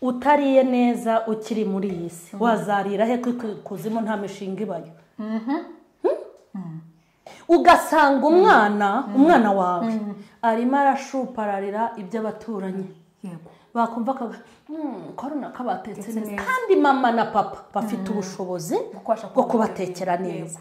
utariye neza ukiri muri iyi si wazarira he ko ikuzimu nta mishinga ibayo ugasanga umwana umwana wawe arimo arashupararira iby'abaturanyi bakumva korona ko batetse neza kandi mama na papa bafite ubushobozi bwo kubatekera neza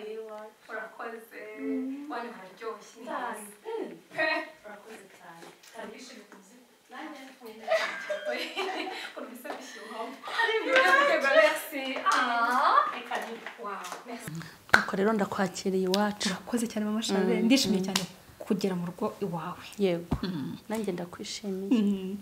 urakoze wani hararyoshye neza urakoze cyane hari bishimye ku buzima nanjye nkunda ukuntu bisa bishyuha urakoze merci ah reka ni wow merci nuko rero ndakwakiriye iwacu urakoze cyane mama shabe ndishimye cyane kugera mu rugo iwawe yego nanjye ndakwishimiye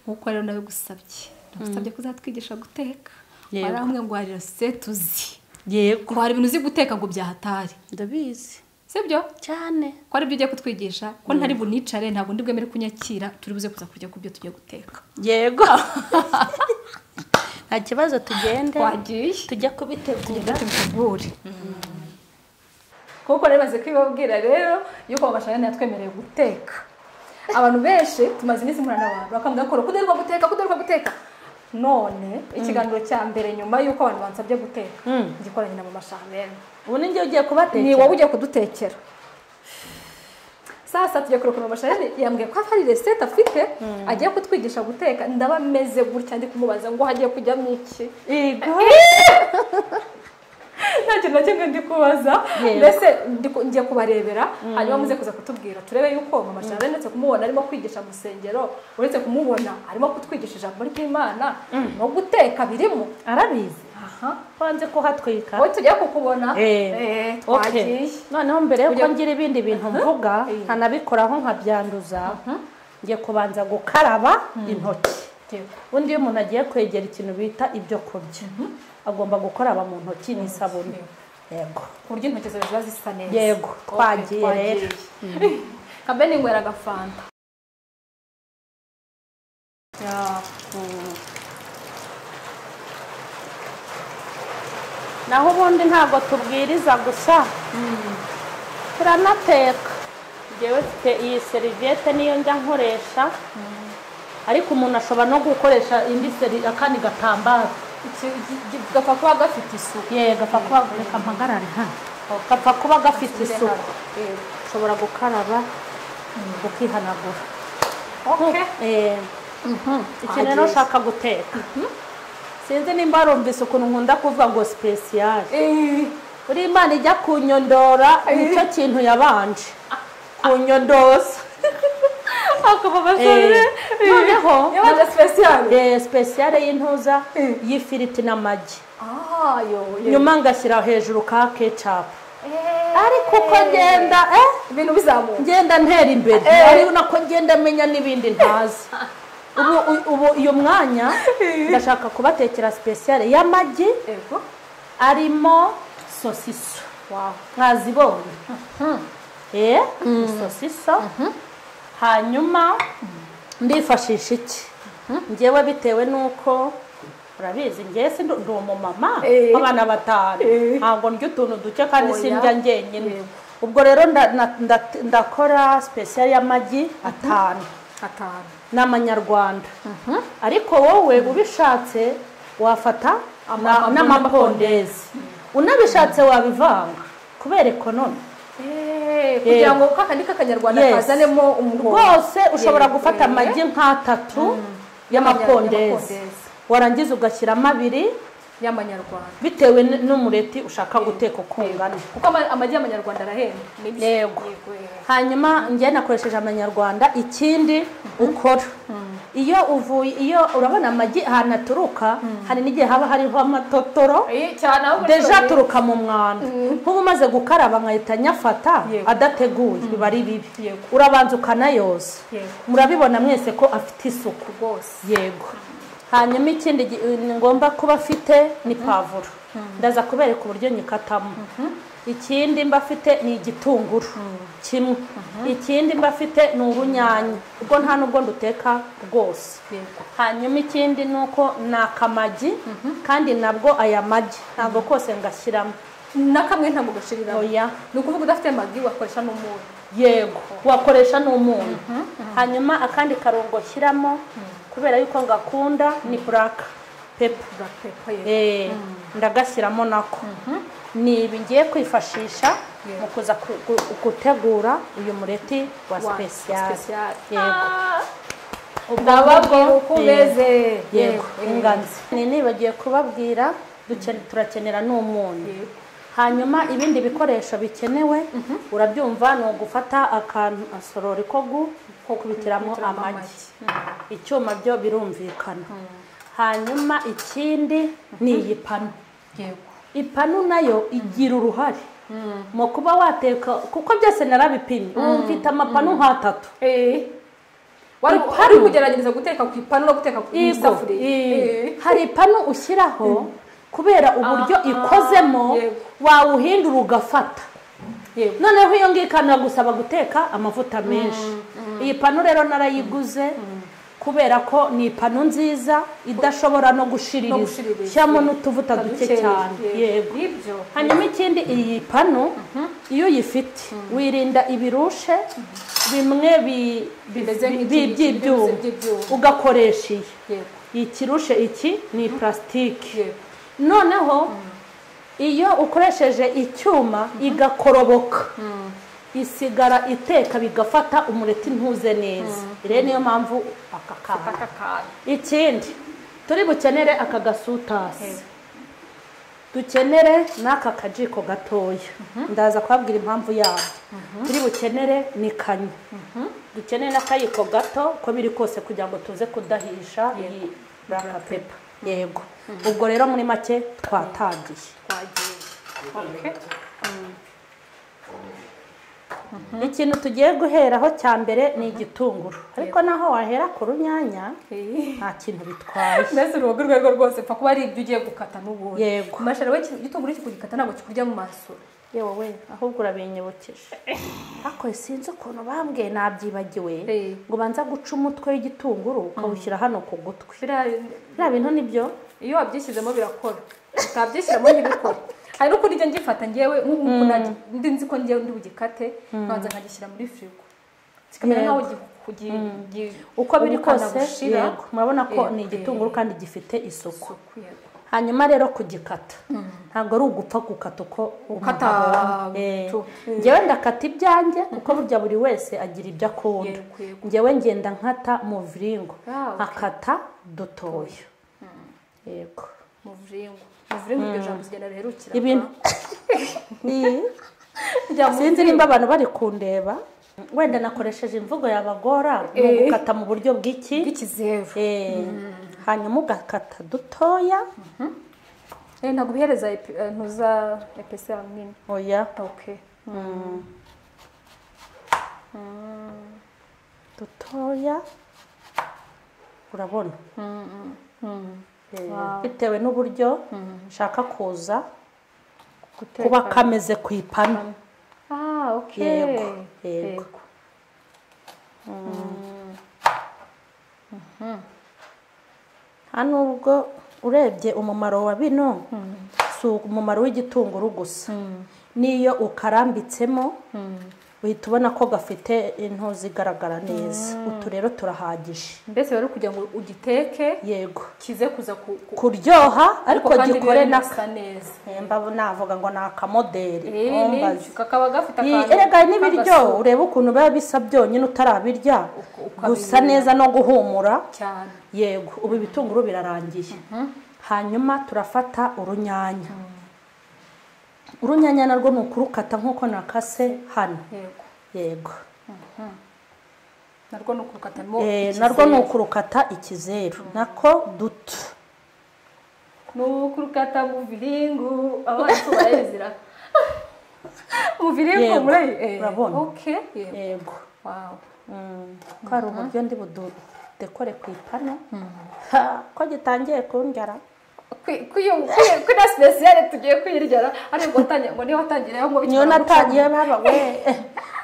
nk'uko rero nabigusabye nagusabye kuzatwigisha guteka Yego. hari hamwe ngo hari resite tuzi yego ko hari ibintu uzi guteka ngo byahatari ndabizi sibyo cyane ko ari byo ugiye kutwigisha ko ntari bunicare ntabwo ndi bwemere kunyakira turi buze kuza kurya ku byo tugiye guteka yego nta kibazo tugende wagiye tujya kubitegura tugenda tubikubure kuko rero bazi kubibabwira rero yuko amashanyarazi yatwemereye guteka abantu benshi tumaze iminsi murana abantu bakambwira ko kudaheruka guteka kudaheruka guteka none ikiganiro cya mbere nyuma y'uko abantu bansabye guteka Mm. gikoranye na mama shamene ubu ni njye ugiye ni wowe kubatekera ugiye kudutekera sasa tujya kurokora amashanyarazi yambwiye ko hari resete afite agiye kutwigisha guteka ndaba meze gutya ndi kumubaza ngo hagiye kujyamo iki yego nta kintu na kimwe ndi kubaza Yego. mbese ndi ku- ngiye kubarebera hanyuma muze kuza kutubwira turebe yuko mama shana uretse kumubona arimo kwigisha mu rusengero uretse kumubona arimo kutwigisha ijambo ry'imana no guteka birimo arabizi aha wanze kuhatwika wowe tujya kukubona Eh, Eh, okay. twagiye noneho mbere yuko Ujya- ngira ibindi bintu mvuga Eh. nkanabikoraho nkabyanduza ngiye kubanza gukaraba intoki Yego. undi iyo umuntu agiye kwegera ikintu bita ibyo kurya agomba gukaraba mu ntoki n'isabune yego ku buryo intoki zawe ziba zisa neza Yego, Okay, twagiye rero. twagiye. kambe ninywera agafanta Ya, naho ubundi ntabwo tubwiriza gusa turanateka ngewe mfite iyi seriviyete niyo njya nkoresha ariko umuntu ashobora no gukoresha indi seri akandi gatambaro iki- iki- iki- gapfa kuba gafite isuku ye gapfa kuba reka mpagarare hano gapfa kuba gafite isuku Yego. ushobora gukaraba ukihanagura Okay. Eh, iki rero Ageze. ushaka guteka sinzi nimba warumvise ukuntu nkunda kuvuga ngo sipesiyare Eh, uri imana ijya kunyondora nicyo kintu yabanje kunyondoza akaba Eh, amashuri noneho yabanje special eh, sipesiyare y'intuza Eh. y'ifiriti n'amagi ah yo yo nyuma ngashyira hejuru ka kecapu Eh, ariko uko ngenda eh ibintu bizamuka ngenda ntera imbere Eh. ari nako ngenda menya n'ibindi ntazi ubu ubu uyu mwanya ndashaka kubatekera sipesiyare y'amagi yego arimo sosiso wow mwazibonye eh sosiso hanyuma ndifashisha iki ngewe bitewe n'uko urabizi ngewe si ndi ndi umumama Eh. w'abana batanu Eh. ntabwo ndya utuntu duke kandi Oya. sindya njyenyine Yego. ubwo rero nda- na- nda- ndakora sipesiyari y'amagi atanu atanu ni amanyarwanda ariko wowe ubishatse wafata Ama- na- n'amapondezi unabishatse wabivanga kubera ekonomi Eh, kugira ngo kakandi k'akanyarwanda Yes. kazanemo umuhondo rwose ushobora Yego, gufata yego. amagi nk'atatu Y'amapondezi. y'amapondezi warangiza ugashyiramo abiri y'amanyarwanda bitewe n- n'umureti ushaka guteka uko ungana kuko ama- amagi y'amanyarwanda arahenda Ni byo. Yego. eh. hanyuma njyewe nakoresheje amanyarwanda ikindi ukora iyo uvuye iyo urabona amagi ahantu aturuka hari n'igihe haba hariho amatotoro Eh, cyane aho deja aturuka mu mwanda nk'ubu umaze gukaraba nkahita nyafata Yego. adateguye biba ari bibi Yego. urabanza ukanayoza Yego. murabibona mwese ko afite isuku rwose yego hanyuma ikindi gi- ni ngombwa kuba afite ni pavuro ndaza kubereka uburyo nyikatamo ikindi mba afite ni igitunguru kimwe ikindi mba afite ni urunyanya ubwo nta n'ubwo nduteka rwose Yego. hanyuma ikindi ni uko ni akamagi kandi nabwo aya magi ntabwo kose ngashyiramo na kamwe ntabwo gashiriraho oya ni ukuvuga udafite magi wakoresha n'umunyu yego wakoresha n'umunyu hanyuma akandi karungo shyiramo kubera yuko ngakunda ni buraka pepa black pepper yego. Eh, ndagashyiramo nako ni ibi ngiye kwifashisha Yego. mu kuza ku- gu- gutegura uyu mureti wa Wa- sipesiyali special. yego ndababwira uko Eh, umeze yego eh. inganzi ni nibagiye kubabwira duken- turakenera n'umunyu Yego. hanyuma ibindi bikoresho bikenewe urabyumva ni ugufata akantu asorori ko gu- ko kubitiramo Kubitiramo amagi icyuma byo birumvikana hanyuma ikindi ni iyi pano yego ipanu nayo igira uruhare mu kuba wateka kuko byose narabipimye ubu mfite amapanu nk'atatu Eh. wari Ipanu. wari kugerageza guteka ku ipanu no guteka ku Ego, isafuriya eh. Eh. hari ipanu ushyiraho kubera uburyo ikozemo yego. wawuhindura ugafata yego noneho iyo ngiyo ikanagusaba guteka amavuta menshi iyi panu rero narayiguze kubera ko ni ipanu nziza idashobora no No gushiririza gushiririza. shyiramo n'utuvuta duke Dukeya. cyane yego nibyo hanyuma ikindi iyi panu iyo uyifite wirinda ibirushe bimwe bi- bi- Bimeze bi- nk'iki- by'ibyuma bimeze by'ibyuma. ugakoresha iyi yego ikirushe iki ni purasitike yego noneho iyo ukoresheje icyuma igakoroboka isigara iteka bigafata umureti ntuze neza rero niyo mpamvu aka kantu aka kantu ikindi turi bukenere aka gasutasi dukenere n'aka kajiko gatoya ndaza kubabwira impamvu yabyo turi bukenere ni kanya dukenere n'akayiko gato uko biri kose kugira ngo tuze kudahisha iyi buraka pepa yego ubwo rero muri make twatangiye twagiye Okay. ikintu tugiye guheraho cya mbere ni igitunguru ariko naho wahera ku runyanya Eh. nta kintu bitwaye mbese uruboga urwo ari rwo rwose pfa kuba ari ibyo ugiye gukata n'ubundi Yego. mashara we igitunguru kikugikata ntabwo kikurya mu maso yewe we ahubwo urabinyibukije ariko sinzi ukuntu bambwiye nabyibagiwe Eh. ngo banza guca umutwe w'igitunguru ukawushyira hano ku gutwi Biriya- biriya bintu ni byo iyo wabyishyizemo birakora utabyishyiramo ntibikore hari n'ukuntu ijya ngifata ngewe nk'ukuntu nari- ndi nzi ko ngewe ndi bugikate nkabanza nkagishyira muri firigo kikamera Yego. nkaho gi- gi- gi- uko biri ubukana kose bushira. yego murabona ko Yego. ni igitunguru kandi gifite isuku Isuku, yego. hanyuma rero kugikata ntabwo ari ugupfa gukata uko Gukata umuntu abonye. Eh. tu- Mm. ngewe ndakata ibyanjye kuko burya buri wese agira ibyo akunda Yego, yego. ngewe ngenda nkata mu viringo Ah, okay. nkakata dutoya yego muviringo muviringo iryo jambo zigenda riherukira ibintu Ni- rya sinzi muviringo. nimba abantu bari kundeba wenda nakoresheje imvugo yabagora ni Eh. ugukata mu buryo bw'iki bw'ikizeru Eh, hanyuma ugakata dutoya Eh, ntabwo ubihereza epi- eh, ntuza epesi yawe nini oya okay dutoya urabona Eh, bitewe n'uburyo nshaka kuza kuba Guteka. kameze ku ipanu Ah, ok. Yego, yego. nta nubwo urebye umumaro wa bino si umumaro w'igitunguru gusa n'iyo ukarambitsemo uhita ubona ko gafite into zigaragara neza utu rero turahagije Mbese rero kugira ngo ugiteke yego kize kuza ku, ku kuryoha ariko kandi gikore bibe n'aka bisa neza. mbabu navuga ngo ni akamoderi Eh, ntumbaze. nibyo, kakaba gafite Iyi- akantu erega n'ibiryo k'agasura ureba ukuntu biba bisa byonyine utarabirya Uko- uko gusa abirya. neza no guhumura cyane. yego ubu ibitunguru birarangiye hanyuma turafata urunyanya urunyanya narwo ni ukurukata nk'uko nakase hano Yego. yego Narwo ni ukurukatamo. Eh, ikizeru. narwo ni ukurukata ikizeru nako duto Ni ukurukata mu viringu. Abantu barayizira. Mu viringu Yego, muri eh. urabona. Okay. Yego. yego Wow. ko hari uburyo ndi budu dekore ku ipanu Ha, ko gitangiye kundara kuri sipesiyare tugiye kwiryara ariko watangiye ngo niba watangiriyeho ngo niyo natangiye baba we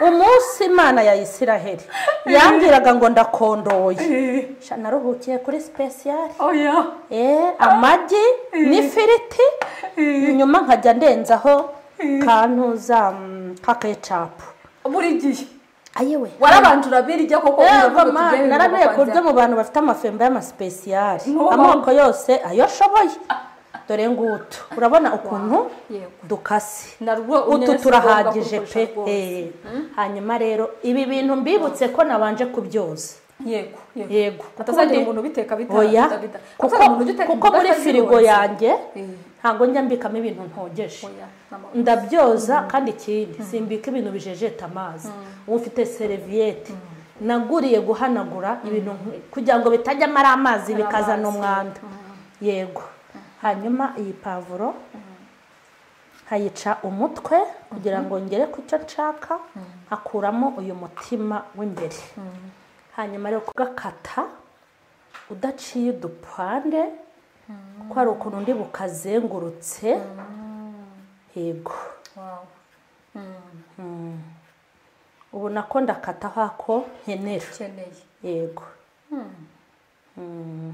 umunsi imana ya isiraheli yambwiraga ngo ndakondoye Sha, naruhukiye kuri sipesiyare oya Eh, amagi n'ifiriti nyuma nkajya ndenzaho kantuza mm, ka kecapu buri gihe ayewe warabanje urabirya koko Yego man, narabiye ku buryo kurya mu bantu bafite amafembo y'amasipesiyari Nuwo. amoko yose ayo ashoboye dore ngutu urabona ukuntu Yego. dukase narwo utu unyereza turahagije ugomba pe kurusha rwose. Eh, hanyuma rero ibi bintu mbibutse ko nabanje kubyoza yego yego hatazagira Kuko- umuntu ubiteka oya bitabida kuko kuko muri firigo yanjye ntabwo njya mbikamo ibintu ntogeje ndabyoza kandi ikindi simbika ibintu bijejeta amazi uba ufite seriviyete naguriye guhanagura ibintu nk- kugira ngo bitajyamo ari amazi bikazana umwanda yego hanyuma iyi pavuro nkayica umutwe kugira ngo ngere ku cyo nshaka nkakuramo uyu mutima w'imbere hanyuma rero kugakata udaciye udupande kuko hari ukuntu undi bukazengurutse yego ubona ko ndakata hako nkenera ukeneye yego Mm.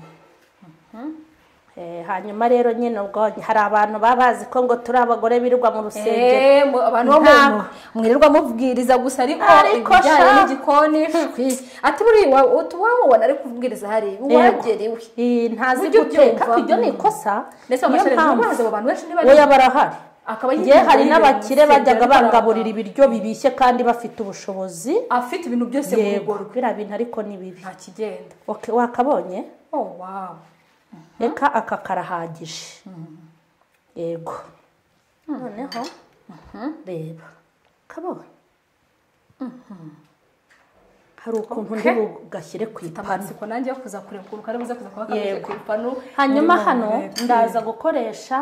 Eh, hanyuma rero nyine ubwo hari abantu baba bazi ko ngo turi abagore birirwa mu rusengero Eh, mu- abantu bo mu- Ntabwo. mwirirwa mubwiriza gusa ariko Ariko ibijyanye sha. n'igikoni shwi ati buriya wa- utu waba ubona ari kubwiriza hari wagerewe Eh, ntazi Ujye guteka ubyumva. iryo ni ikosa ndetse niyo amashanyarazi mpamvu n'amazi abo bantu benshi niba oya barahari akaba nge hari yibereye mu n'abakire rusengero, bajyaga ariko bangaburira arabona. ibiryo bibishye kandi bafite ubushobozi afite ibintu byose mu rugo yego rwe biriya bintu ariko ni bibi nta kigenda Ok, wakabonye oh wow reka aka karahagije yego noneho reba kabonye hari ukuntu Ok. ndi bugashyire ku mfite ipanu amatsiko nanjye yo kuza kureba ukuntu kari buze kuza kuba kameze Yego. ku ipanu hanyuma muri hano Mongoleti. ndaza gukoresha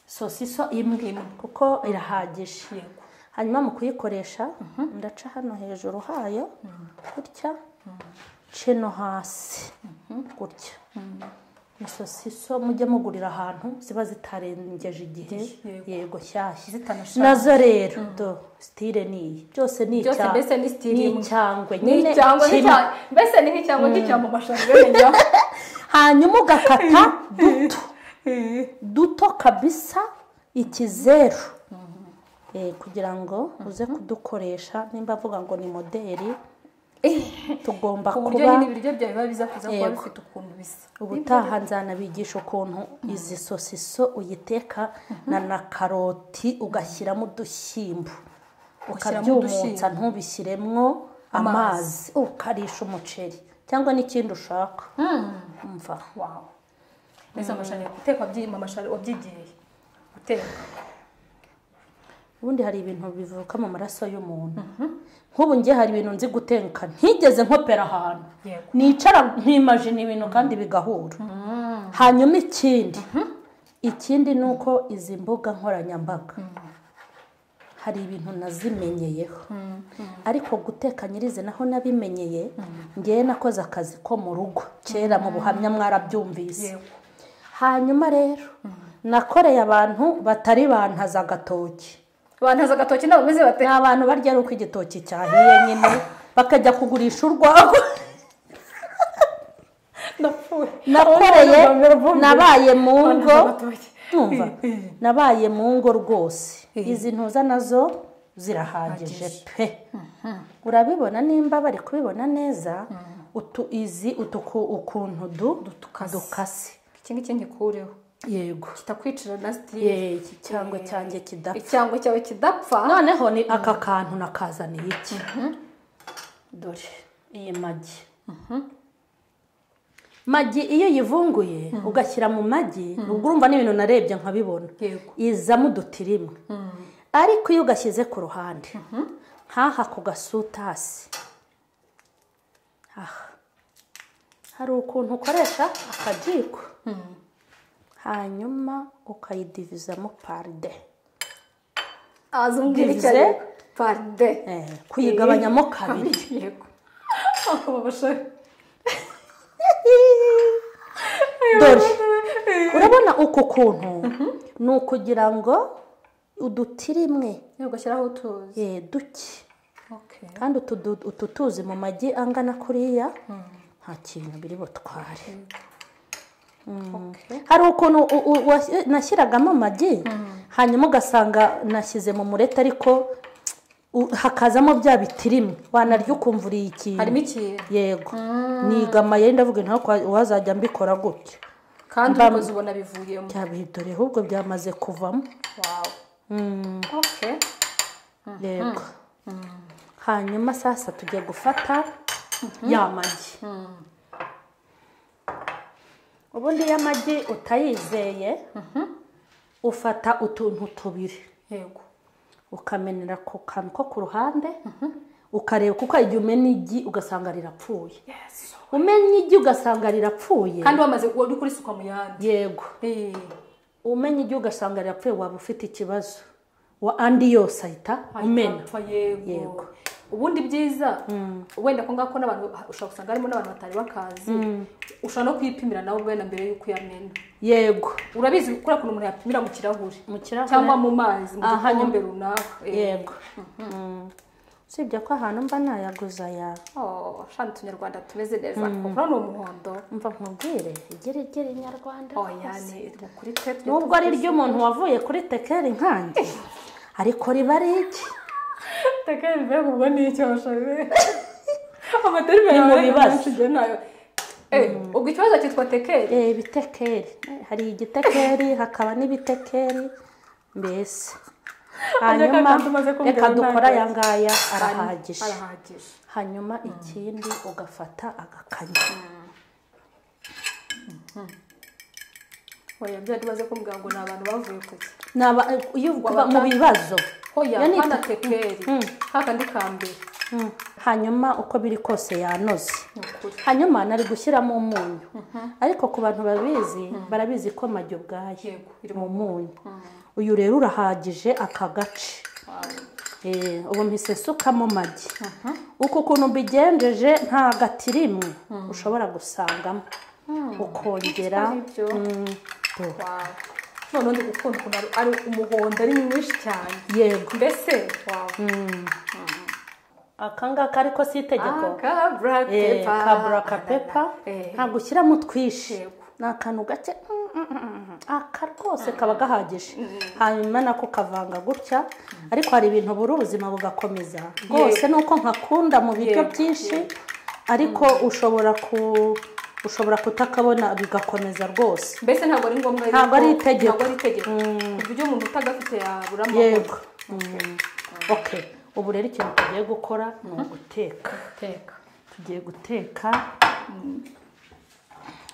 sosiso imwe kuko irahagije Yego. hanyuma mu kuyikoresha ndaca hano hejuru hayo gutya nce no hasi gutya ni sosiso mujye mugurira ahantu ziba zitarengeje igihe Yego. yego shyashya Zitanashaje. nazo rero do sitire ni iyi byose ni byose icya- mbese ni sitiri ni imwe. icyangwe ni nyine icyangwe kimwe. n'icya- mbese ni nk'icyangwe cy'icyambo amashanyarazi yongeraho hanyuma ugakata duto duto kabisa ikizeru Eh, kugira ngo uze kudukoresha nimba avuga ngo ni moderi tugomba ku buryo nyine kuba ibiryo byawe biba biza kuza kuba Yego. bifite ukuntu bisa ubutaha nzanabigisha ukuntu izi sosiso uyiteka na na karoti ugashyiramo udushyimbo Ugashyiramo ukabyumutsa udushyimbo. ntubishyiremo amazi ukarisha umuceri cyangwa n'ikindi ushaka umva wawe mbese amashanyarazi guteka wabyima amashanyarazi wabyigiye guteka ubundi hari ibintu bivuka mu maraso y'umuntu nk'ubu njye hari ibintu nzi gutenka ntigeze nkopera ahantu Yego. nicara nkimajina ibintu kandi bigahura hanyuma ikindi ikindi ni uko izi mbuga nkoranyambaga hari ibintu nazimenyeyeho ariko guteka nyirizi naho nabimenyeye ngewe nakoze akazi ko mu rugo kera mu buhamya mwarabyumvise Yego. hanyuma rero nakoreye abantu batari bantaza agatoki bantaza agatoki nabo bameze bate ni abantu barya ari uko igitoki cyahiye nyine bakajya kugurisha urwagwa ndapfuye nakoreye nabaye mu ngo Bantaza agatoki. Tumva, nabaye mu ngo rwose Eh. izi ntuza nazo zirahagije Hagije. pe urabibona nimba bari kubibona neza utu izi utu ku- ukuntu du dukase iki ngiki ngikureho yego kitakwicira na sitiri Yee, iki cyangwa cyanjye kidapfa icyangwe cyawe kidapfa noneho ni aka kantu nakazaniye iki dore iyi magi magi iyo uyivunguye ugashyira mu magi ubwo urumva n'ibintu narebye nkabibona Yego. izamo udutirimwe ariko iyo ugashyize ku ruhande nk'aha ku gasutasi aha hari ukuntu ukoresha akajiko hanyuma ukayidivizamo paride azumvira icyo Bivuze? ariko paride Eh, kuyigabanyamo kabiri yego akaba abasore dore urabona uku kuntu ni ukugira ngo udutirimwe gushyiraho utuzi eh, duke Okay. kandi utu du- utu tuzi mu magi angana kuriya nta kintu biri butware Okay. hari ukuntu u- u- wasi- nashyiragamo amagi hanyuma ugasanga nashyize mu murete ariko u- hakazamo bya bitirimwe wanarya ukumva uriye harimo ikintu ikintu yego nigamaye ndavuga nta wazajya mbikora gutyo kandi ubikoze ubona bivuyemo byabidore ahubwo byamaze kuvamo wawu Mm, Okay. yego hanyuma sasa tujya gufata ya magi ubundi iyo amagi utayizeye ufata utuntu tubiri yego ukamenera ku kantu ko ku ruhande ukareba kuko hari igihe umena igi ugasanga rirapfuye umenya igi ugasanga rirapfuye kandi wamaze uri kurisuka mu yandi yego Eh, umenya igi ugasanga rirapfuye waba ufite ikibazo wa andi yose ahita umena apfa yego Yego. ubundi byiza wenda ko ngako n'abantu ushobora gusanga harimo n'abantu batari bakazi ushobora no kuyipimira nawe ubwena mbere y'uko uyamena yego urabizi kuriya kuntu umuntu yapimira mu kirahure mu kirahure cyangwa mu mazi mu Aha, gikombe runaka Eh. yego Mm. usibye ko ahantu mba nayaguze aya Oh, shana utunyarwanda tumeze neza kuko ni umuhondo mva nkubwire igeregere nyarwanda oya ni ni kuri twe twe nubwo ari iry'umuntu wavuye kuri tekeri nkanjye ariko riba ari iki tekeri mbega ubwo ni icyo bashoje amaterime Ni mu yawe bibazo. menshi njye nayo Eh, ubwo ikibazo cyitwa tekeri Eh, ibitekeri hari igitekeri hakaba n'ibitekeri mbese hanyuma kantu umaze kumbwira reka dukora ntabwo- aya ngaya arahagije arahagije hanyuma ikindi ugafata agakanya oya byari bimaze kumbwira ngo ni abantu bavuye kuki Naba- iyo kuba mu Wabata- bibazo oya Ya ni hana ite- tekeri kakandi ka mbere Mm. hanyuma uko biri kose yanoze ni ukuri hanyuma nari gushyiramo umunyu ariko ku bantu babizi barabizi ko amagi ubwayo yego iri mu mu munyu uyu rero urahagije aka gace wawe Eh, ubu mpise nsukamo amagi uku kuntu mbigenjeje nta gati rimwe ushobora gusangamo ukongera ibyo Mm, do- wawe noneho ndi gukunda ukuntu ari- ari umuhondo ari mwinshi cyane yego mbese wawe aka ngaka ariko si itegeko Akabra Eh, pepa. ka buraka pepa Eh. ntabwo ushyiramo utwishi Yego. ni akantu gake mm, mm, mm, mm. aka rwose kaba gahagije hanyuma nako kavanga gutya ariko hari ibintu buri ubuzima bugakomeza rwose nuko nkakunda mu biryo Yego, byinshi ariko ushobora ku ushobora kutakabona bigakomeza rwose mbese ntabwo ari ngombwa Ntabwo ari itegeko. ntabwo ari itegeko ku buryo umuntu utagafite yabura amahoro yego Mm. okay ubu rero ikintu tugiye gukora ni uguteka guteka tugiye guteka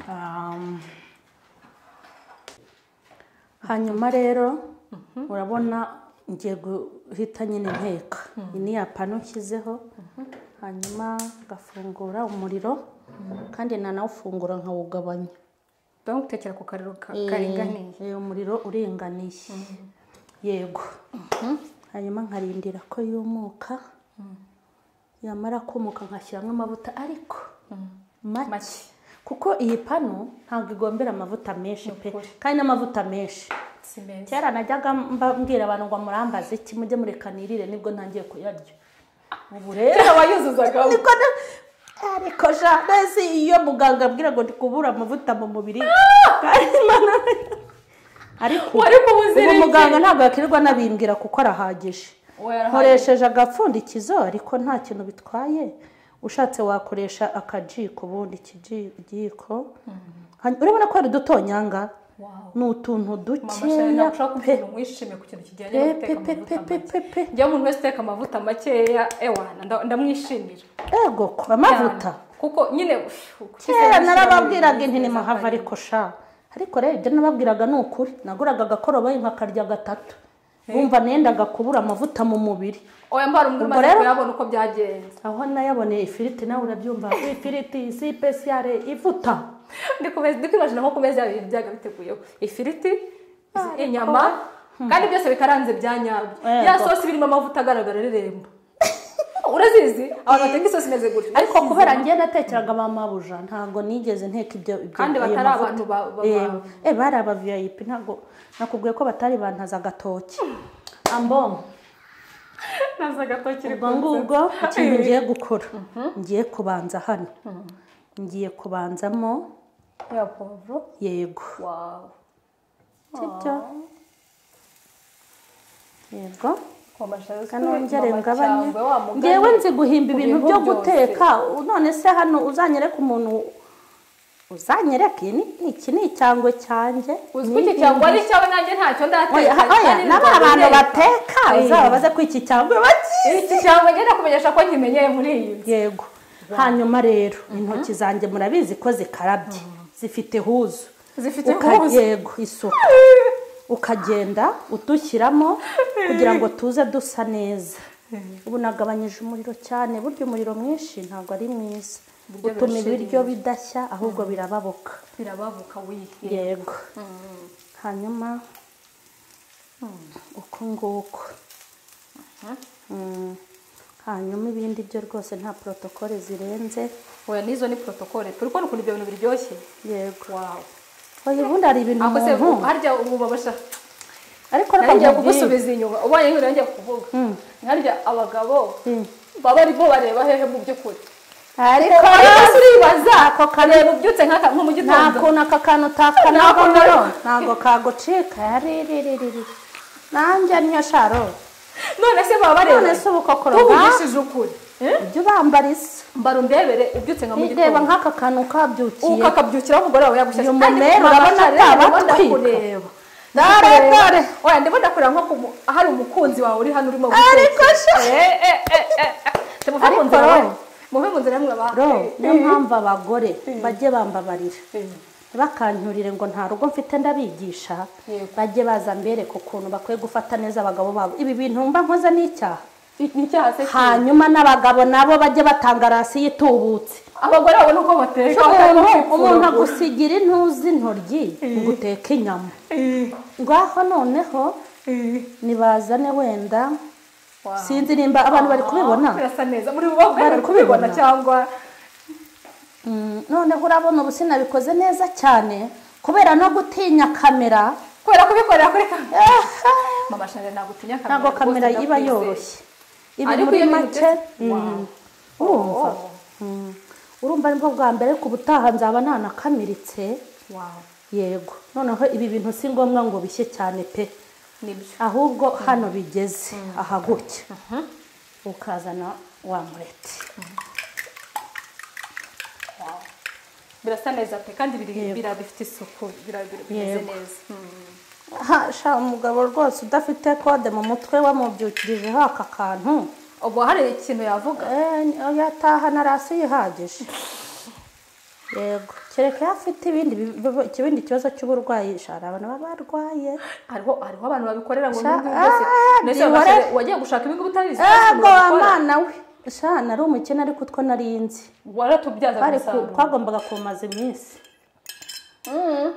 Um, hanyuma rero urabona ngiye guhita nyine nteka iyi ni ya pano nshyizeho hanyuma ngafungura umuriro kandi nanawufungura nkawugabanya ndabona gutekera ku kariro ka- Eh, karinganiye eh, umuriro uringaniye yego hanyuma nkarindira ko yumuka yamara kumuka nkashyiramo amavuta ariko make make kuko iyi pano ntabwo igombera amavuta menshi pe Ni ukuri. kandi n'amavuta menshi si meza kera najyaga mba- mbwira abantu ngo murambaze iki mujye murekanirire nibwo ntangiye kuyarya ubu rero kera wayuzuzagaho niko na- ariko janesi iyo muganga abwira ngo ndi kubura amavuta mu mubiri kandi Imana- ariko Wari kubuzira ubu iki? muganga ntabwo yakirirwa anabimbwira kuko arahagije Oya, arahagije. nkoresheje agapfundikizo ariko nta kintu bitwaye ushatse wakoresha akajiko ubundi ikijiko Hany- urabona ko hari udutonyanga Wow. ni utuntu mama dukeya shari nakushaka pe kumva mwishime ku kintu kijyanye pe no pe guteka pe pe pe amavuta pe make pe njyewe umuntu wese uteka amavuta makeya ewana nda- ndamwishimira ego ko amavuta Cyane. kuko nyine uff, kera ukishyira narababwiraga mu inti neza mahava kandi- ariko sha ariko rero ibyo nababwiraga ni ukuri naguraga agakoroboyi nkakarya gatatu bumva nendaga kubura amavuta mu mubiri oya mbara Ubwo umwe umaze rero- kuyabona uko byagenze aho nayaboneye ifiriti nawe urabyumva ifiriti sipesiyare ivuta ndikomeza ndikwibajije nko ku meza yabo ibintu byaga biteguyeho ifiriti izi- inyama kandi byose bikaranze bya nyabyo Yego. ya sosi birimo amavuta agaragara irembo urazizi abantu bateka isosi imeze gutya ariko kubera njye natekeraga ba mabuja ntabwo nigeze nteka ibyo ibyo- Kandi ayo batari mavuta. abantu ba- ba- Yewe. ba- eh bari aba vip ntabwo nakubwiye ko batari bantaza agatoki ambongo naza agatoki ubwo ngubwo ikintu ngiye gukora ngiye kubanza hano ngiye kubanzamo ya povuro yego wawu sibyo yego kanongere kanongere ngabanye ngewe ngewe nzi guhimba ibintu bihugu byo byose. guteka none se hano uzanyereka umuntu uzanyereke Ni- ni- iki ni icyangwe cyanjye uzwi iki cyangwa ari cyawe nanjye ntacyo Oya, ndateka ha- oya, kandi n'aba ntabwo bantu ndateka. bateka Eh. uzababaze ko iki cyangwe baki iki cyangwa ngenda kumenyesha ko nkimenyeye muri iyi nzu yego hanyuma rero intoki zanjye murabizi ko zikarabye zifite huzu zifite Uka- ubuzi yego isuku ukagenda udushyiramo kugira ngo tuze dusa neza ubu nagabanyije umuriro cyane burya umuriro mwinshi ntabwo ari mwiza Ibiryo utuma birashira ibiryo bidashya ahubwo birababoka birababuka wihe yego hanyuma uko nguko Mm. hanyuma ibindi byo rwose nta porotokole zirenze oya n'izo ni protokole turi kubona ukuntu ibyo bintu biryoshye yego wawu oya ubundi hari ibintu ako se umuntu harya ubu babasha ariko reka ntangiye nkubwire. kugusubiza inyuma ubonye nk'ibintu ngiye kuvuga Mm. nkarya abagabo Mm. baba aribo bareba hehe mu by'ukuri ariko ariko se uribaza ako kareba ubyutse nk'aka nko mu nta gitondo kuntu aka kantu utakanabonero Nako- ntabwo kagucika yariririri nanjye niyo sharo none se baba bareba None se ubu koko tuvugishije ukuri Eh? ujya ubambara isa mbara umbebere ubyutse nka mu reba gitondo nk'aka kantu kabyukiye ukakabyukiraho umugore wawe yagushyashye Uyu mumero urabona atabatwika. Dore, dore. oya ndimo ndakureba nko ku mu- ahari umukunzi wawe uri hano urimo Ariko sha- temuve mu Ariko nzira ro. we muve mu nzira mwe ba ro niyo mpamvu abagore bajye bambabarira bakancyurire ngo nta rugo mfite ndabigisha Yego. bajye baza mbereka ukuntu bakwiye gufata neza abagabo babo ibi bintu mba nkoze ni icyaha nicyaha se kibi. hanyuma n'abagabo nabo bajye batanga rasi y'itubutse abagore babona uko bateka umuntu bakabona uko umuntu bifura. agusigira intuzi intoryi ngo uteke inyama ngaho noneho nibazane wenda Wow. sinzi nimba abantu bari kubibona Ah, birasa neza muri bo ubwe Bari bari kubibona kubibona. cyangwa Mm, noneho urabona ubu sinabikoze neza cyane kubera no gutinya kamera kubera kubikorera kuri kamera mama shanje nagutinya kamera ntabwo rwose, kamera iba ndakwizeye. yoroshye ibi Ariko muri iyo bintu make byose- mm, Wow. urumva Oh. Mm, urumva nibwo bwa mbere ku butaha nzaba nanakamiritse Wow. yego noneho ibi bintu si ngombwa ngo bishye cyane pe nibyo ahubwo hano bigeze aha gutya ukazana wa mureti birasa neza pe kandi biri Yego. bira- bifite isuku bira- bira- bimeze Yego. neza Ha, sha umugabo rwose udafite kode mu mutwe wamubyukirijeho aka kantu ubu hari ikintu yavuga Eh, yataha na rasi yihagije yego kereka iyo afite ibindi bi- bi- ikindi kibazo cy'uburwayi sha hari abantu baba barwaye hariho hariho abantu babikorera ngo Sha- n'ibyo byose Ah, mbese bihore. bagashire- wagiye gushaka ibigo utarizi ego amana we sha nari umukene ariko utwo nari nzi waratubyaza bari ku- umusaruro twagombaga kumaza iminsi Mm.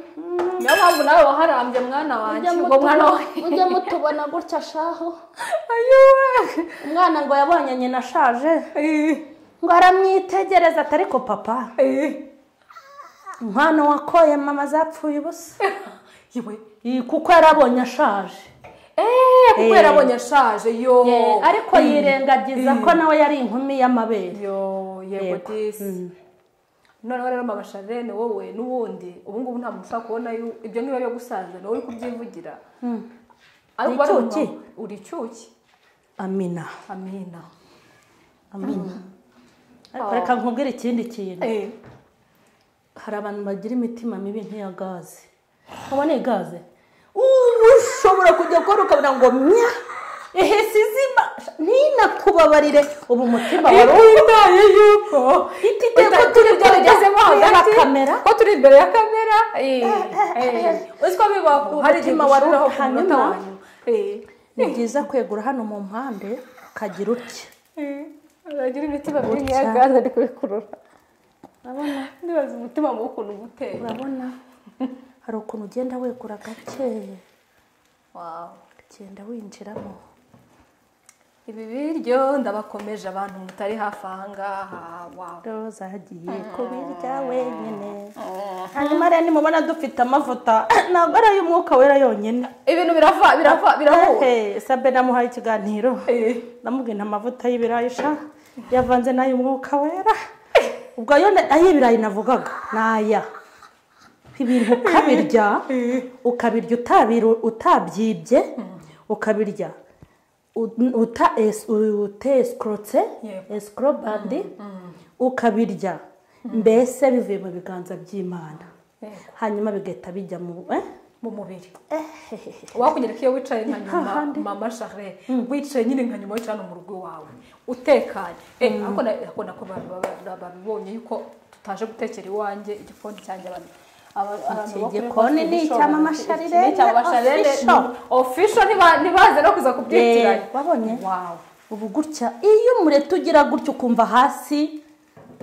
niyo mpamvu nawe waharambye mwana wanjye ngo mwana we ujye mutubona gutya shaho ayuwe umwana ngo yabonye nyina ashaje ngo aramwitegereza ati ariko papa umwana wakoye mama zapfuye ubusa iwe Iyi, kuko yarabonye ashaje eee Eh. kuko yarabonye ashaje yo Eh, ariko yirengagiza ko nawe yari inkumi y'amabere yo yego Yego. disi noneho rero mama sharene wowe n'ubundi ubu ngubu nta muntu ushobora kubona yu- ibyo niba byo gusaza nawe uri kubyivugira ariko Uri bari icyuki? mu- uri icyuki amina amina amina ariko Oh. reka nkubwire ikindi kintu Eh, hari abantu bagira imitima mibi nk'iya gaze nkabona iyi gaze ubu ushobora kujya gukora ukabona ngo mya ehese izima ntinakubabarire ubu umutima wari iyo witaye yuko Itite ko uta- turi ibyo bigezemo imbere ya hagati, kamera. ko turi imbere ya kamera eh, eh. uzi ko bibaho hari igihe Umutima wari ushiraho ku hanyuma. munota wanyu Eh, ni byiza kwegura hano mu mpande ukagira utya eh. uragira imitima mibi nk'iya gaze ari kubikurura urabona ndibaza umutima mubi ukuntu uba utera urabona hari ukuntu ugenda wegura gake Wow. ugenda winjiramo ibi biryo ndabakomeje abantu mutari hafi aha ngaha wawe roza agiye kubirya wenyine hanyuma rero nimubona dufite amavuta ntabwo ari ay'umwuka wera yonyine ibintu birava birava birahura Ehe, sabe namuhaye ikiganiro Eh. namubwiye nta mavuta y'ibirayi sha yavanze n'ay'umwuka wera ubwo ayo na- ay'ibirayi navugaga ni aya ibintu ukabirya ukabirya utabiru- utabyibye ukabirya ut- uta es- uteeskorotse Yego. esikorobandi ukabirya mbese bivuye mu biganza by'imana Yego. hanyuma bigahita bijya mu eh? mu mubiri Eh. wakunyereka iyo wicaye nka nyuma hahandi. mama share wicaye nyine nka nyuma wicaye hano mu rugo iwawe utekanye Eh, ako na- ako nako ba- ba- ba- ba- babibonye yuko tutaje gutekera iwanjye igikoni cyanjye abantu aba- abantu Iki bakuru gikoni bafite ni igishoro, icya Mama iki- iki Charlene, ni icya Mama Charlene, official. ni official, ntiba- ntibaze no kuza kubyitiranya Eh, wabonye? wawe ubu gutya iyo umureti ugira gutya ukumva hasi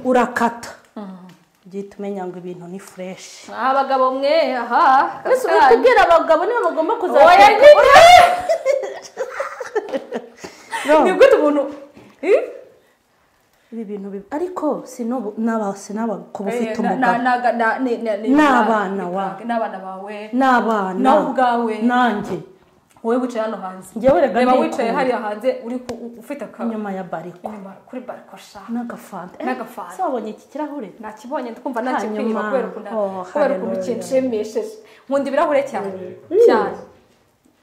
urakata ugihita umenya ngo ibintu ni fureshi abagabo mwe aha mbese uri kaka. kubwira abagabo niba bagomba oya kuzateka nyine No. ni gute umuntu Eh? ibi bintu bibi ariko si n'ubu- n'aba- si n'abagabo ufite Eh, na- na- umugabo na- na- ni- ni- ni- N'abana ni- wa- n'abana bawe n'abana nawe ubwawe. nanjye wowe wicaye hano hanze Njyewe rega reba ndikunda. wicaye hariya hanze uri ku- u- ufite akantu inyuma ya bariko kuri barikosha n'agafanta Eh, N'agafanta. se wabonye iki kirahure nakibonye ndumva nakikwiyuma Hanyuma. kubera ukuntu Oh, kubera ukuntu hallelujah. kinshimishije nkunda ibirahure cyane cyane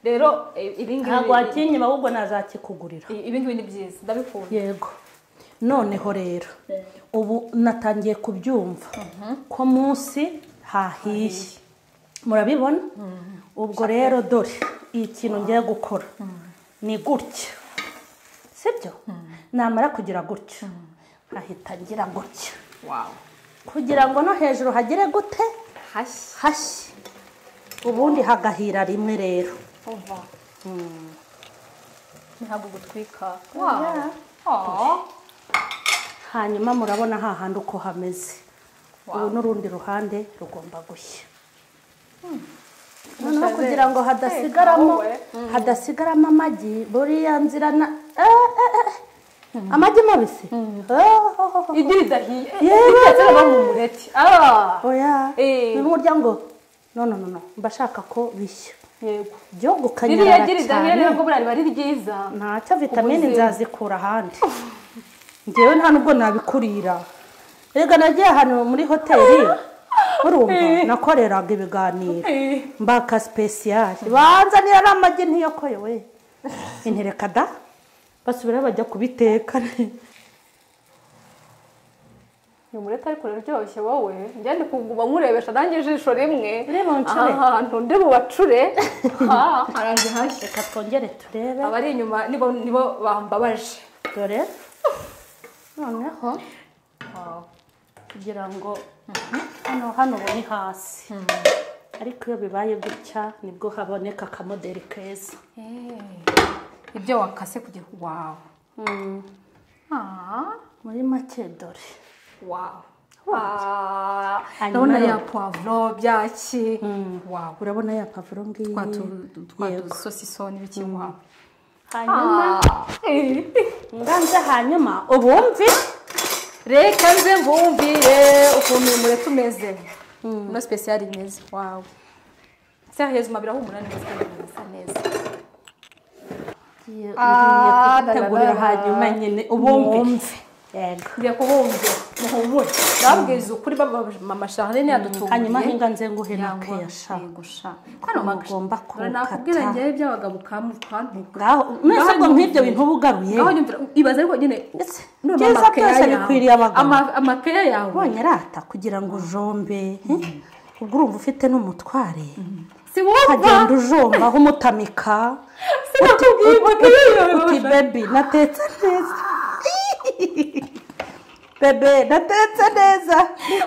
rero eh, ibi ntabwo ngibi wakinyima ahubwo nazakikugurira ibi ngibi ni byiza ndabikunda yego noneho rero ubu natangiye kubyumva ko munsi hahiye murabibona ubwo rero dore iyi kintu ngiye gukora ni gutya sibyo namara kugira gutya nkahita ngira gutya wawe kugira ngo no hejuru hagere gute hashya hashye ubundi hagahira rimwe rero umva ntabwo gutwika wawe Ah. hanyuma murabona hahandi uko hameze Wow. ubu n'urundi ruhande rugomba gushya Musabe. noneho kugira ngo hadasigaramo Hey, hadasigaramo amagi buriya nzira na eh, eh, eh. amagi mabisi Oh, oh, oh, oh. igi ridahiye Yewe. ritetse no mu mureti Ah. oya Eh. bimwe urya ngo no no no no mba ashaka ko bishya yego ryo ririya gukanyarara igi ridahiye cyane rero bwo riba ari ryiza ntacyo vitamine Ubuzima. nzazikura ahandi ngewe nta nubwo nabikurira rega nagiye ahantu muri hoteli urumva Eh. nakoreraga ibiganiro Eh. mbaka sipesiyari banzanira n'amagi ntiyokoye we intereka da basubira bajya kubiteka uyu mureti ariko uraryoshye wowe njya ndi kuguma nkurebesha nanjye ijisho rimwe Ureba uncure. aha hantu ndi bubacure Ah, haranze hashya reka twongere turebe abari inyuma nibo nibo bambabaje dore noneho kugira ngo hano hano ubu ni hasi ariko iyo bibaye gutya nibwo haboneka akamoderi keza Eh, ibyo wakase kugira wawe Mm. muri make dore wawe Ah, Hanyuma ndabona ya rero- poivro byaki wawe urabona ya pavuro ngiyi Yego. twatusosi n'ibiki wawe hanyuma Ah. nganze hanyuma ubumvi reka nze mbumvire ukuntu uyu mureti umeze ino sipesiyari imeze wawe seriyezi umabira humura neza kandi isa neza ngiye Ah, kubitegurira da, da, da. hanyuma nyine ubumvi Mwumve. yego ngiye kubumvira muhumure ndababwiriza ukuri baba mama sharine yadutunguye hanyuma nganze nguhe na Yangwa, keyasha yego sha kano Mugomba magasha nakubwira kurukata. ngewe iby'abagabo ukamukwantuka ngaho mwese ubwo nyumve. nk'ibyo bintu uba ugaruye ngaho nyumvira ibaze ariko nyine Ese, none byiza amakeya byose yawe- bikwiriye abagabo. ama- amakeya yawe ubonye rata kugira ngo ujombe ubwo urumva ufite n'umutware si wowe ukagenda ujomba aho umutamika sinakubwiye amakeya yawe uti bebi natetse neza bebe natetse neza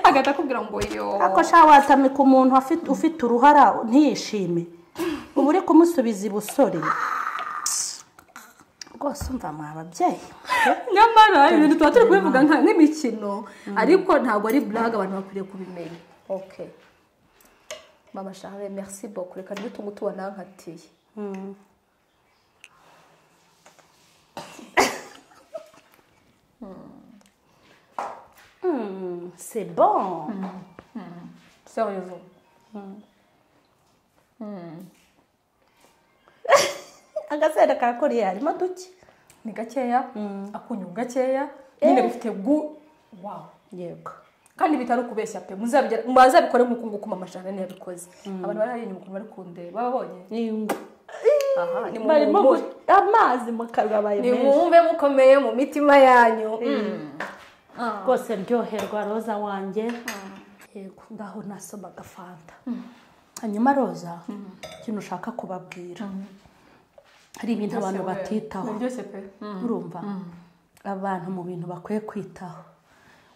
agahita akubwira ngo yo ariko shaka watamika umuntu afite- ufite uruhara ntiyishime uba uri kumusubiza ibusore rwose umva mwa babyeyi nyamara ibintu tuba turi kubivuga nka- nk'imikino ariko ntabwo ari buraga abantu bakwiriye kubimenya okay mama shahare merci beaucoup reka ntibitume tubona nkatiye c'est bon sérieux agasenda ka koriya harimo duke ni gakeya akunyu gakeya Eh. nyine bifite gu wawu yego kandi bitari ukubeshya pe muzabigera- muzabikore nk'uko nguko mama jane yabikoze abantu bari hariya inyuma ukuntu bari kundeba babonye Iyungu. aha ni mu- barimo mu- gu- amazi mu kanwa abaye menshi nimwumve mukomeye mu mitima yanyu rwose ryoherwa roza wanjye yego ngaho nasomaga fanta hanyuma roza ikintu ushaka kubabwira hari ibintu abantu batitaho biryoshye pe urumva abantu mu bintu bakwiye kwitaho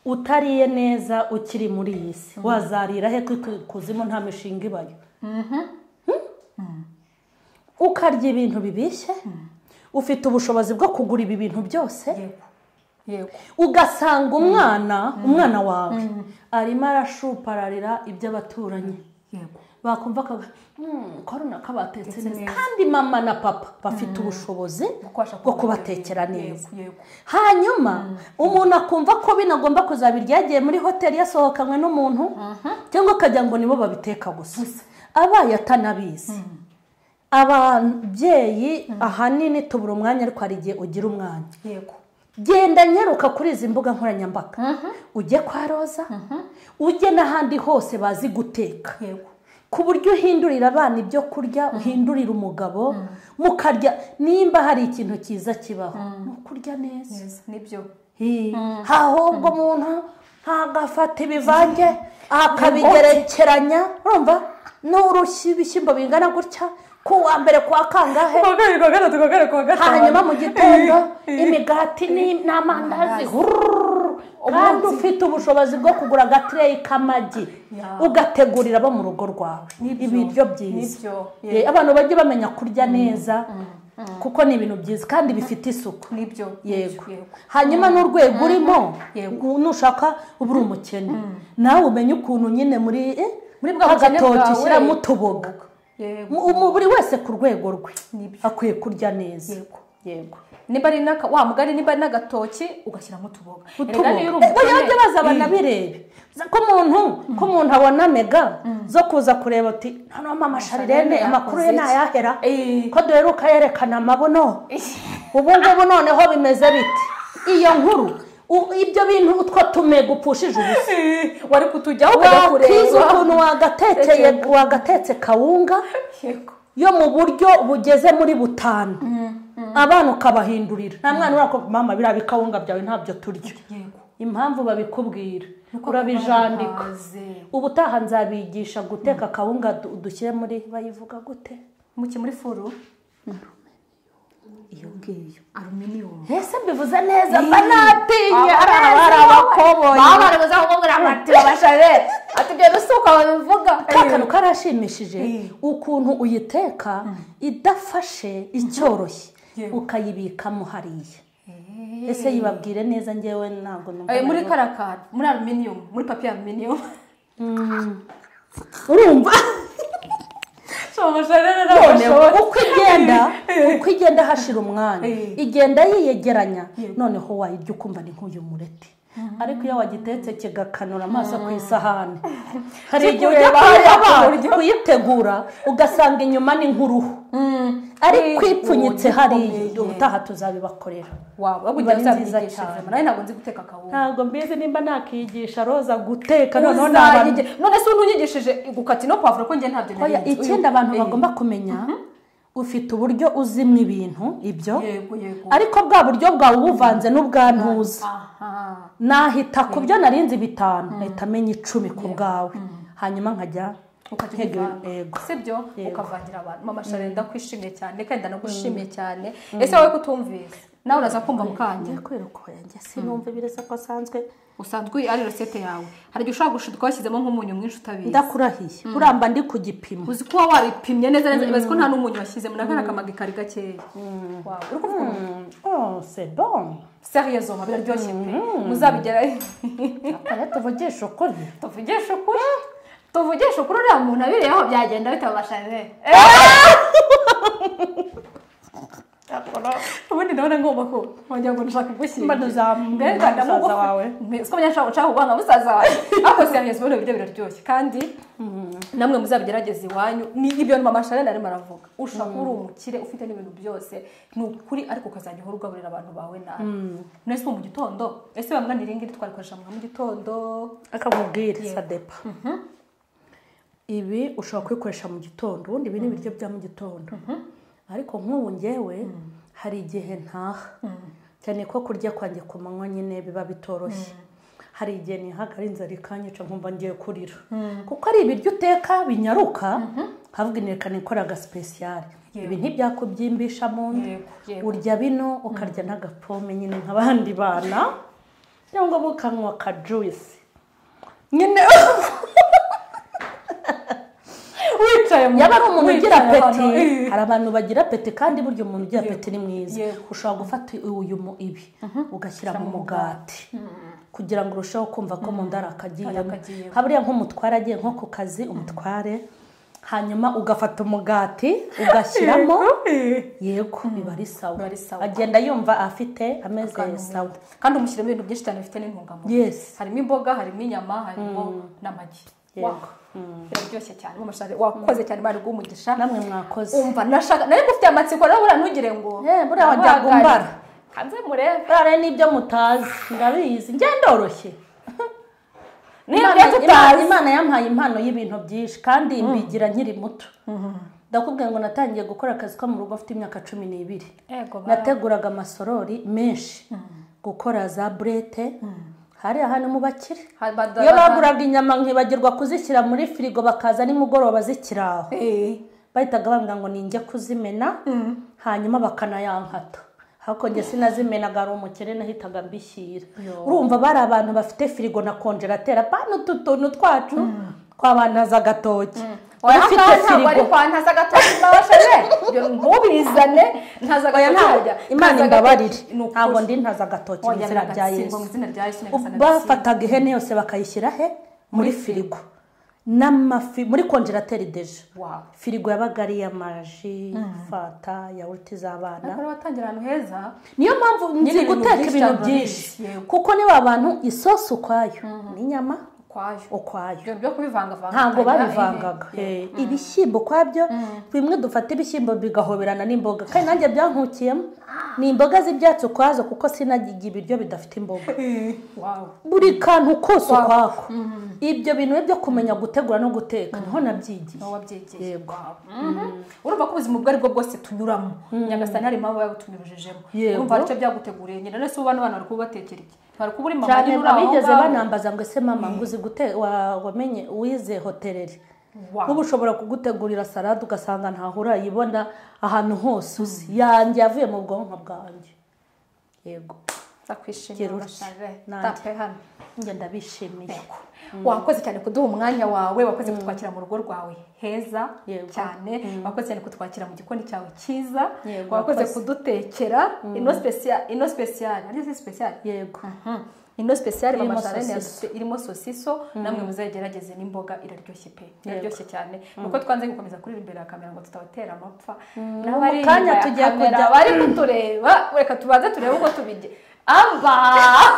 utariye neza ukiri muri iyi si wazarira he ko ikuzimu nta mishinga ibayo Hmm? ukarya ibintu bibishye ufite ubushobozi bwo kugura ibi bintu byose yego yego ugasanga umwana umwana wawe arimo arashupararira iby'abaturanyi yego bakumva akavuga "Hmm, ko runaka batetse Batetse neza neza. kandi mama na papa bafite ubushobozi Gukubasha bwo kubatekera neza Yego, yego. hanyuma umuntu akumva ko binagomba kuzabirya yagiye muri hoteli yasohokanywe n'umuntu cyangwa akagira ngo nibo babiteka gusa abaye atanabizi ababyeyi ahanini tubura umwanya ariko hari igihe ugira umwanya yego genda nyaruka kuri izi mbuga nkoranyambaga ujye kwa roza ujye n'ahandi hose bazi guteka yego ku buryo uhindurira abana ibyo kurya uhindurira umugabo mukarya nimba hari ikintu cyiza kibaho ni ukurya neza neza nibyo Hi. ahubwo umuntu ntagafata ibivange akabigerekeranya urumva n'urushyi ibishyimbo bingana gutya ku wa mbere ku wa kangahe kuwa kabiri kuwa gatatu kuwa kane kuwa gatanu hanyuma mu gitondo imigati ni- n'amandazi hurururu. kandi ufite ubushobozi bwo kugura agatireyi k'amagi Ya. ugategurira abo mu rugo rwawe Nibyo. ibiryo byiza Nibyo. Eh, abantu bajye bamenya kurya neza kuko ni ibintu byiza kandi bifite isuku nibyo yego nibyo, yego hanyuma n'urwego urimo Yego. nushaka uba uri umukene nawe umenye ukuntu nyine muri eh, muri bwa bukene agatoki bwawe- ushyiramo utuboga yego Mu- mu- buri wese ku rwego rwe Nibyo. akwiye kurya neza Yego. yego niba ari n'aka wa mugari niba ari n'agatoki ugashyiramo utuboga utuboga Erega niyo uri ubwo umukene- yajya baza banabirebe ko umuntu ko umuntu abona mega zo kuza kureba ati hano mama sharirene Sharirene amakuru ye yakoze iki?" ntayahera Eh. ko duheruka yerekana amabuno ubu ngubu noneho bimeze biti iyo nkuru u- ibyo bintu utwo tumega upfushije ubusa Eh, wari kutujyaho ukajya wakiza ukuntu kureba wagatekeye wagatetse kawunga yego yo mu buryo bugeze muri butanu abana ukabahindurira nta mwana uravuga ko mama biriya bikawunga byawe ntabyo turya yego impamvu babikubwira urabijandika Uraze. ubutaha nzabigisha guteka akawunga du- dushyire muri bayivuga gute muki muri furu iyo ngiyo aluminiyumu ese mbivuze neza mba natinye Aba- hari hari abakoboyi. Baba barabuza kukubwira bati babashare ati ibyo rusuka babivuga ka kantu karashimishije Eh. ukuntu uyiteka idafashe icyoroshye Yewe. ukayibikamo hariya ese yibabwire neza ngewe ntabwo numva Eh, muri nabwo- karakara muri aluminiyumu muri papiye aluminiyumu urumva noneho shobora uko igenda uko igenda hashira umwanya Eh. igenda yiyegeranya noneho wayirya ukumva ni nk'uyu mureti ariko iyo wagitetse kigakanura amaso ku isahani hari igihe ujya Kikureba kuyaba ku buryo- kuyitegura ugasanga inyuma ni nk'uruhu ariko Eh, ipfunyitse ubu hariya gikomeye. ubutaha tuzabibakorera waba Iba wabugira ari nziza nziza cyane. cyane nawe ntabwo nzi guteka akawunga ntabwo mbizi nimba nakigisha roza guteka noneho Uzayige- n'abantu none se unyigishije gukata ino pavuro ko njye ntabyo nari nzi. ikindi abantu Eh, bagomba kumenya ufite uburyo uzimwa ibintu ibyo yego yego ariko bwa buryo bwawe ubuvanze n'ubwantuza aha nahita ku byo narinze bitanu nahita amenya icumi ku bwawe hanyuma nkajya nkega ukajya yego sibyo Yego. ukavangira abantu mama shari ndakwishimiye cyane kandi ndanagushimiye cyane ese wowe kutumvise nawe uraza kumva mu kanya ngiye kwereka uwo yanjye sinumva ibirasa ko asanzwe usanzwe uyi- ari resete yawe hari igihe ushobora gushidika washyizemo nk'umunyu mwinshi utabizi ndakurahiye uramba ndi ku gipimo uzi kuba waripimye neza neza uzi ko nta n'umunyu washyizemo nagana akamagi kari gakeya Wow, uri kuvuga umuntu oh c'est bon seriyezo biraryoshye pe muzabigera reka tuvugishe ukuri tuvugishe ukuri tuvugishe ukuri uriya muntu abireyeho byagenda bitabashije ubundi ndabona ngomba ko nkongera ngo nshaka kugushyira Mba ntuzamuha umusaza wawe. siko njya nshaka nshaka kubana musaza wawe ariko siyangiza ubundi ibiryo biraryoshye kandi namwe muzabigerageze iwanyu ni ibyo mama shanel arimo aravuga ushaka uri umukire ufite n'ibintu byose ni ukuri ariko ukazajya uhora ugaburira abantu bawe nabi mwese ubu mu gitondo ese bamwanira iri ngiri twarikoresha mu gitondo akamubwira sadepa ibi ushobora kubikoresha mu gitondo ubundi ibi ni ibiryo bya mu gitondo ariko nk'ubu ngewe hari igihe ntaha cyane ko kurya kwanjye ku manywa nyine biba bitoroshye hari igihe nihaga ari inzara ikanyica nkumva ngiye kurira kuko ari ibiryo uteka binyaruka havuga inerekana ikora agasipesiyari Yego. ibi ntibyakubyimbisha mu nda Yego, yego. urya bino ukarya n'agapome nyine nk'abandi bana cyangwa ukanywa ka juwisi nyine wicaye mu yaba ari umuntu ugira wicaye peti ahantu, eh. hari abantu bagira peti kandi burya umuntu ugira Yego. peti ni mwiza Yego. ushobora gufata uyu mu ibi ugashyira mu mugati kugira ngo urusheho kumva ko mu nda hari akagiyemo akagiyemo. haburiya nk'umutware agiye nko ku kazi umutware hanyuma ugafata umugati ugashyiramo yego biba ari sawa Biba ari sawa. agenda yumva afite ameze Akantu mu sawa nda. kandi umushyiramo ibintu byinshi cyane bifite n'intungamubiri Yes. harimo imboga harimo inyama harimo n'amagi Yego. Wow. biraryoshye cyane wamashari wakoze cyane bari umugisha namwe mwakoze umva nashaka nari ngufitiye amatsiko rero buriya ntugire ngo Eh, buriya wajyaga umbara. kanze murebe burare n'ibyo mutazi ndabizi ngendoroshye Niba Imana- tutazi- Imana- imana yampaye impano y'ibintu byinshi kandi mbigira nkiri muto ndakubwira ngo natangiye gukora akazi ko mu rugo mfite imyaka cumi n'ibiri yego barate nateguraga amasorori menshi gukora za burete hariya hantu mu bakire Bada- iyo bada- baguraga inyama nkibagirwa kuzishyira muri firigo bakaza nimugoroba zikiraho bahitaga bambwira ngo ninjye kuzimena hanyuma bakanayankata ariko njye sinazimenaga hari umukene nahitaga mbishyira urumva bari abantu bafite firigo na konjeratera bano utu tuntu twacu twabantaza agatoki oya ufite ngaha ntabwo ari firigo kwa ntaza agatoki mbabashije ntubizane ntaza oya ntabwo agatoki imana imbabarire ni ukuri. ntabwo ndi ntaza agatoki mu Oya, izina rya nagatsindwa yesu mu izina rya yesu nyagasani bafataga ihene yose bakayishyira he muri firigo n'amafi muri konjerateri deje Wow. firigo yabaga ari iy'amaji fanta yawurute z'abana Ariko batangira ahantu heza niyo mpamvu nzi ibintu guteka byinshi ibintu cyane byinshi yego. kuko ni wa bantu isosi ukwayo n'inyama kwayo ukwayo ibyo byo kubivangavanga ntabwo babivangaga Eh, ibishyimbo ukwabyo bimwe dufata ibishyimbo bigahoberana n'imboga kandi nanjye byankukiyemo ni imboga z'ibyatsi ukwazo kuko sinajya ibiryo bidafite imboga wawe buri kantu kose ukwako ibyo bintu byo kumenya gutegura no guteka niho nabyigiye wowe wabyegeye Yego. Wow. Mhm. urumva ko ubuzima ubwo aribwo bwose tunyuramo nyagasani hari impamvu yabutunyurujejemo Yego. urumva aricyo byaguteguriye nyine rero si ubu bano bana bari kubatekera iki bari kuba uri mama cyane nyine uri aho abigeze ngaho. banambaza ngo ese mama ngo uzi gute wa- wamenye wize hoteleri Wow. n'ubu ushobora kugutegurira salade ugasanga ntaho urayibona ahantu hose uzi yanjye yavuye mu bwonko bwanjye yego ndakwishimiye Gira utya. urashare Nanjye. tape hano njye ndabishimiye Yego. wakoze cyane kuduha umwanya wawe wakoze kutwakira mu rugo rwawe heza Yego. cyane wakoze cyane kutwakira mu gikoni cyawe cyiza Yego, wakoze wakoze. kudutekera ino special ino special ariyo si special yego Mhm. ino special Irimo mama Charlene sosiso. yadutse- irimo sosiso namwe muzagerageze n'imboga iraryoshye pe iraryoshye cyane nuko twanze gukomeza kurira imbere ya kamera ngo tutabatera amapfa n'abari mu kanya inyuma ya tugiye kamera kujya- bari kutureba reka tubanze turebe uko tubijye aba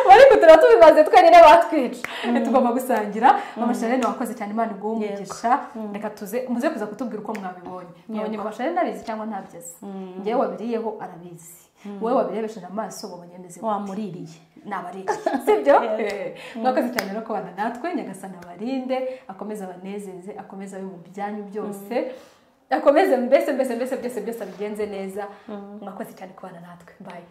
bari kutureba tubimaze twenyine batwica tugomba gusangira mama Charlene wakoze cyane imana iguhe umugisha reka tuze muze kuza kutubwira uko mwabibonye mwabonye mama Charlene abizi cyangwa ntabyizi ngewe wabiriyeho arabizi wowe wabirebesheje amaso wabonye ameze gute? wamuririye n'abaririye sibyo mwakoze cyane no kubana natwe nyagasana abarinde akomeze abanezeze akomeze abe mu byanyu byose akomeze mbese mbese mbese byose byose abigenze neza mwakoze cyane kubana natwe bayi